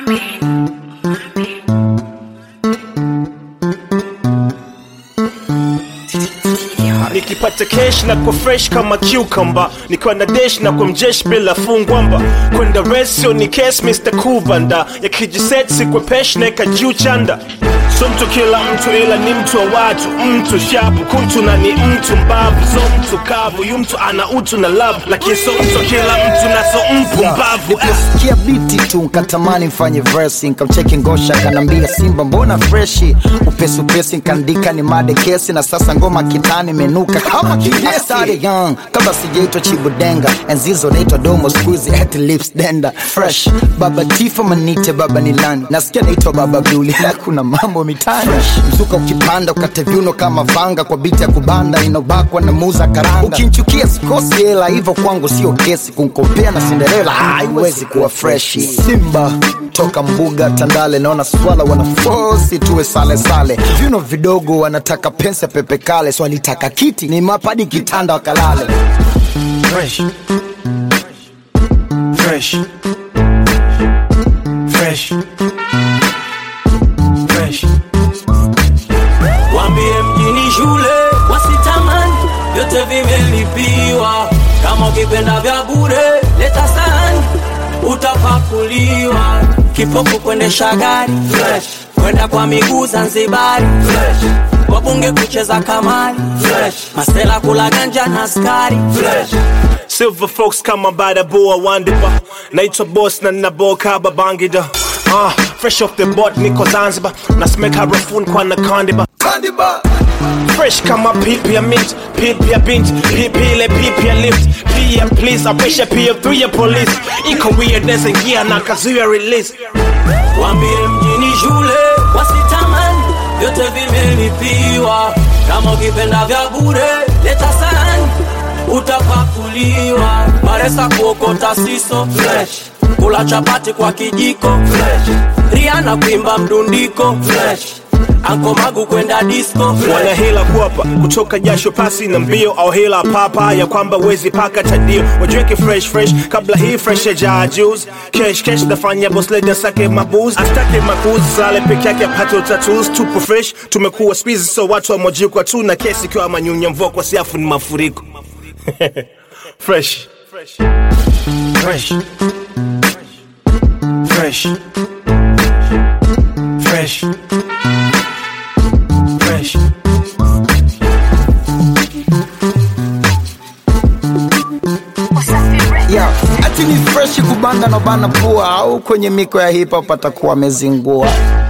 nikipata kesh na kwa fresh kama cucumber nikiwa na desh na kwa mjesh bila fungwamba kwenda resio ni kes mr kubanda yakijiset sikwe pesh neka juu chanda so mtu kila mtu ila ni mtu wa watu mtu shapu kuntu na ni mtu mbavu so mtu kavu yu mtu ana utu na love lakini so mtu kila mtu na so mpumbavu Sikia biti tu nkatamani mfanye versi nkamcheki ngosha kanambia simba mbona freshi upesi upesi nkaandika ni made kesi na sasa ngoma kitani menuka kama kidesi young kabla sijaitwa chibudenga enzizo naitwa domo skuizi at lips denda fresh baba tifa manite baba nilani nasikia naitwa baba buli na kuna mambo mitani mzuka ukipanda ukate viuno kama vanga kwa biti ya kubanda inobakwa na muza karanga ukinchukia sikosi hela hivyo kwangu sio kesi kunkopea na sinderela haiwezi kuwa freshi simba toka mbuga tandale naona swala wanafosi tuwe sale sale viuno vidogo wanataka pensa pepe kale swalitaka kiti ni mapadi kitanda wakalale fresh fresh fresh fresh Wambie mjini shule wasitamani, vyote vimelipiwa. Kama ukipenda vya bure leta sahani, utapakuliwa. Kipofu kuendesha gari fresh, kwenda kwa miguu Zanzibari fresh, wabunge kucheza kamari fresh, masela kula ganja na askari fresh. Silver folks kama badaboa wandiba naitwa boss na naboka babangida uh, fresh off the boat niko zanzibar nasemeka harafuni kwa nakandiba fresh kama pipi ya mint pipi ya bint pipi ile pipi ya lift pia please apisha pia through ya police iko weirdness ingia na kazuia release Wambie mjini shule wasitamani, vyote vimelipiwa. Kama ukipenda vya bure leta sahani, utapakuliwa. Maresa kuokota siso fresh, kula chapati kwa kijiko fresh, Rihanna kuimba mdundiko fresh, Anko Magu kwenda disco fresh. wana hela kuapa kutoka jasho pasi na mbio au hela papa ya kwamba wezi paka tadio wajiweke fresh fresh kabla hii fresh ya jaa juice kesh kesh nafanya boss lady asake mabuz astake makuzi sale peke yake apate utatus tupo fresh tumekuwa spizi so watu wamojikwa tu na kesi ikiwa manyunya mvua kwa siafu ni mafuriko fresh fresh fresh fresh fresh fresh yeah. ati ni freshi kubanga na bana pua au kwenye miko ya hip hop atakuwa amezingua